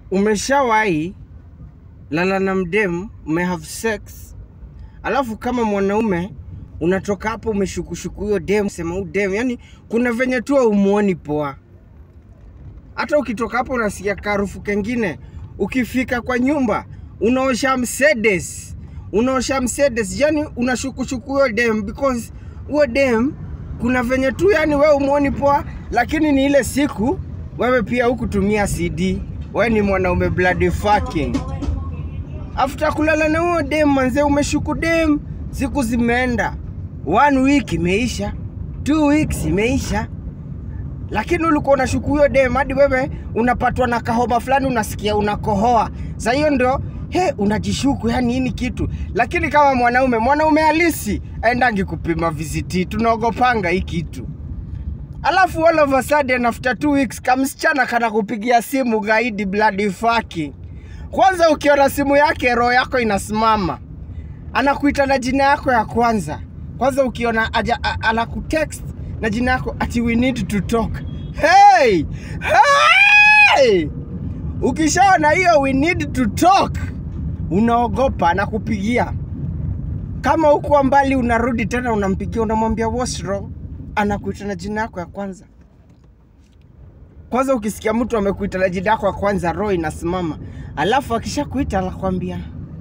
umeshawahi lala na mdem, ume have sex, alafu kama mwanaume unatoka hapo umeshukushuku huyo dem, sema huyu dem, yani kuna venye tu umuoni poa. Hata ukitoka hapo unasikia karufu kengine, ukifika kwa nyumba unaosha Mercedes, unaosha Mercedes, yani unashukushuku huyo dem because huyo dem kuna venye tu yani wewe umuoni poa, lakini ni ile siku wewe pia hukutumia CD, wewe ni mwanaume bloody fucking. After kulala na huyo dem manze, umeshuku dem, siku zimeenda, one week imeisha, two weeks imeisha, lakini ulikuwa unashuku huyo dem hadi wewe unapatwa na kahoma fulani, unasikia unakohoa. Sa hiyo ndio he, unajishuku yani nini kitu. Lakini kama mwanaume, mwanaume halisi aendangi kupima viziti, tunaogopanga hii kitu. Alafu all of a sudden after two weeks kamsichana kana kupigia simu gaidi bloody fucking. Kwanza ukiona simu yake roho yako inasimama, anakuita na jina yako ya kwanza. Kwanza ukiona aja, a, anakutext na jina yako ati we need to talk. Hey! Hey! Ukishaona hiyo we need to talk, unaogopa, anakupigia kama huko mbali, unarudi tena unampigia, unamwambia what's wrong, anakuita na jina yako ya kwanza. Kwanza ukisikia mtu amekuita na jina yako ya kwanza, roho inasimama. Alafu akishakuita anakwambia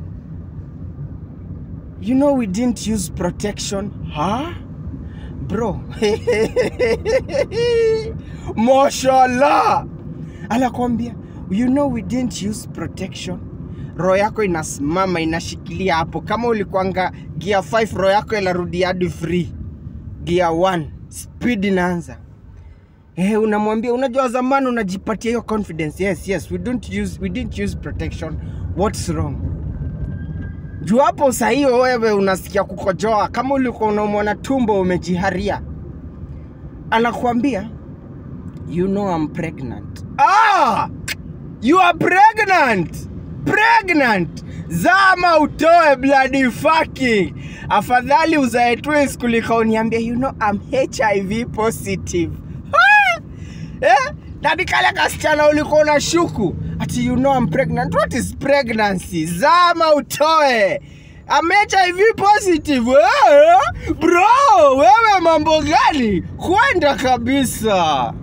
you know we didn't use protection huh? bro mashallah anakwambia you know we didn't use protection roho yako inasimama inashikilia hapo kama ulikuanga gear 5 roho yako inarudi hadi free gear 1 speed inaanza Eh, unamwambia unajua zamani unajipatia hiyo confidence yes yes we don't use we didn't use protection what's wrong juu hapo saa hiyo wewe unasikia kukojoa kama ulikuwa unaumwa tumbo umejiharia anakuambia you know I'm pregnant ah you are pregnant pregnant zama utoe bloody fucking afadhali uzae twins kuliko uniambia you know I'm HIV positive ah! eh? nani kale kasichana ulikuwa unashuku ati you know I'm pregnant what is pregnancy zama utoe I'm HIV positive eh? bro wewe mambo gani kwenda kabisa